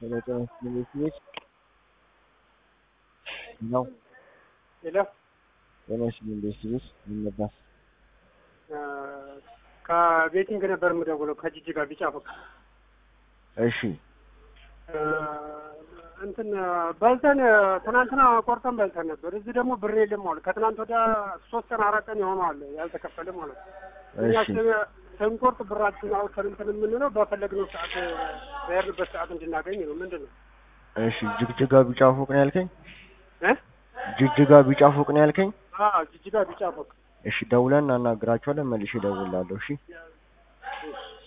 ጤና ሚኒስትሮች ነው። ሄሎ ጤና ሚኒስትሮች ይነባ ከቤቲንግ ነበር የምደውለው ከጅጅጋ ቢጫ ፎቅ እሺ እንትን በልተን ትናንትና ቆርጠን በልተን ነበር። እዚህ ደግሞ ብር የለም ማለት ከትናንት ወዲያ ሶስት ቀን አራት ቀን የሆነዋል ያልተከፈለ ማለት ነው። እኛ እሺ ስንቆርጥ ብራችን አውጥተን እንትን የምንለው በፈለግነው ሰዓት በሄድንበት ሰዓት እንድናገኝ ነው። ምንድን ነው እሺ ጅግጅጋ ቢጫ ፎቅ ነው ያልከኝ? እ ጅግጅጋ ቢጫ ፎቅ ነው ያልከኝ? አዎ ጅጅጋ ቢጫ ፎቅ እሺ ደውለን እናናግራቸዋለን። መልሼ እደውላለሁ። እሺ እሺ